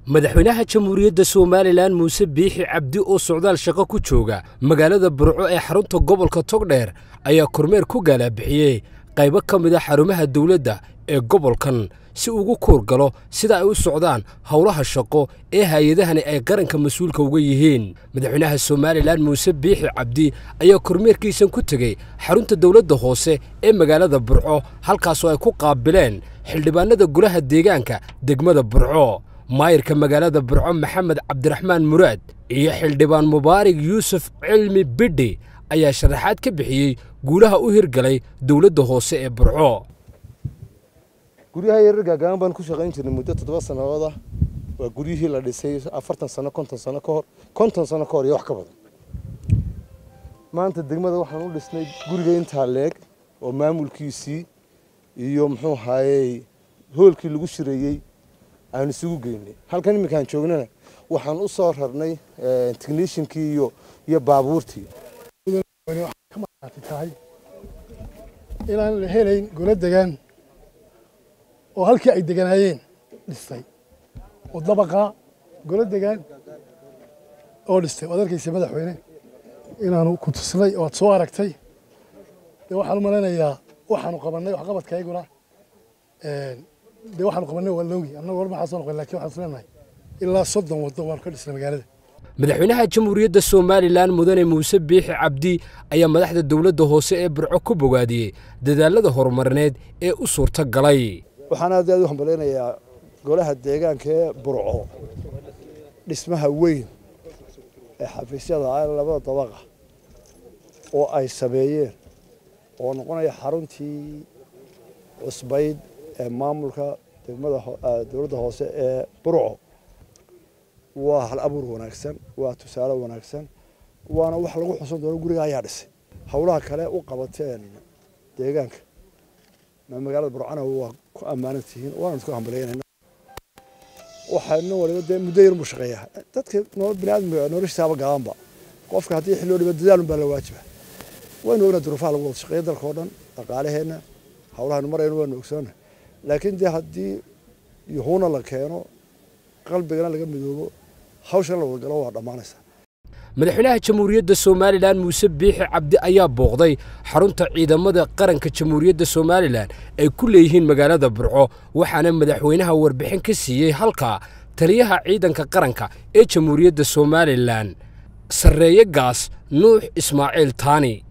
madaxweynaha jamhuuriyadda somalilan muuse biixi cabdi oo socdaal shaqo ku jooga magaalada burco ee xarunta gobolka togdheer ayaa kormeer ku gaalabixiyey qaybo ka mid a xarumaha dawladda ee gobolkan si ugu kuur galo sida ay u socdaan howlaha shaqo ee hay-adahani ay qaranka mas-uulka uga yihiin madaxweynaha somalilan muuse biixi cabdi ayaa kormeerkiisan ku tegey xarunta dawladda hoose ee magaalada burco halkaasoo ay ku qaabileen xildhibaanada golaha deegaanka degmada burco maayirka magaalada burco maxamed cabdiraxmaan muraad iyo xildhibaan mubaarig yuusuf cilmi bidhi ayaa sharaxaad ka bixiyey guulaha u hirgalay dawladda hoose ee burco guryaha yarar gaagaaban baan ku shaqayn jirnay muddo toddoba sannadood ah waa guryihii la dhisay afartan sano konton sano ka hor konton sano ka hor iyo wax ka badan maanta degmada waxaan u dhisnay guriga intaa leeg oo maamulkiisii iyo muxuu ahaayey hoolkii lagu shireeyey aan isugu geynay halkan iminkaan joognana waxaan u soo rarnay technishinkii iyo iyo baabuurtii tahay inaan la helayn golo degaan oo halkii ay deganaayeen dhistay oo dabaqa golo degaan oo dhistay waad arkaysa madaxweyne inaanu ku tusnay oo aad soo aragtay dee waxaan u malaynayaa waxaanu qabannay waxqabadkayguna dee waxaanu qabannay waa loogi annagu war maxaa soo noqon lakin waxaan isleenahay ilaa soddon waddo waanu ka dhisnay magaalada madaxweynaha jamhuuriyadda somalilan mudane muuse biixi cabdi ayaa madaxda dawladda hoose ee burco ku bogaadiyey dadaalada horumarineed ee u suurta galay waxaan aad aad u hambalaynayaa golaha deegaanka ee burco dhismaha weyn ee xafiisyada ah labada dabaqa oo ay sameeyeen oo noqonaya xaruntii cusbayd ee maamulka degmada dowladda hoose ee burco waa hal abuur wanaagsan waa tusaale wanaagsan waana wax lagu xusan doono guriga ayaa dhisay howlaha kale u qabateen deegaanka magaalada burcana waa ku ammaanan tihiin waana isku hambalyaynayna waxaana waliba dee muddo yar buu shaqeeyaa dadka biniaadamka noloshiisaaba gaabanba qofka haddii xilli oo dhiba dadaalun baa la waajiba waynu ognaa duruufaha lagu wada shaqeeya dalka oo dhan dhaqaalaheenna howlahaynu marayno waanu ogsoona laakiin dee haddii yuhuuna la keeno qalbigana laga midoobo hawshan la wadagalo waa dhammaanaysaa madaxweynaha jamhuuriyadda somalilan muuse biixi cabdi ayaa booqday xarunta ciidamada qaranka jamhuuriyadda somalilan ay ku leeyihiin magaalada burco waxaana madaxweynaha warbixin ka siiyey halkaa taliyaha ciidanka qaranka ee jamhuuriyadda somalilan sarreeye gaas nuux ismaaciil taani